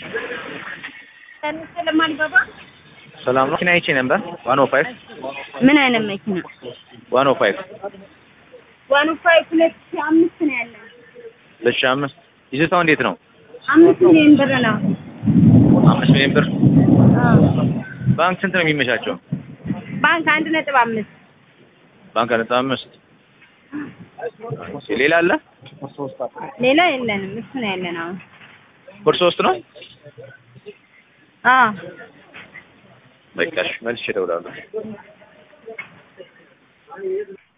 ስለማልገባ ሰላም ነው። መኪና አይቼ ነበር። ዋን ኦ ፋይቭ ምን አይነት መኪና? ዋን ኦ ፋይቭ ዋን ፋይቭ ሁለት ሺህ አምስት ነው ያለን። ሁለት ሺህ አምስት ይዞታው እንዴት ነው? አምስት ሚሊዮን ብር ነው። አምስት ሚሊዮን ብር። አዎ። ባንክ ስንት ነው የሚመቻቸው? ባንክ አንድ ነጥብ አምስት ባንክ ነጥብ አምስት ሌላ አለ? ሌላ የለንም። እሱ ነው ያለን አሁን። ብር ሶስት ነው። አዎ በቃ እሺ፣ መልሼ እደውላለሁ።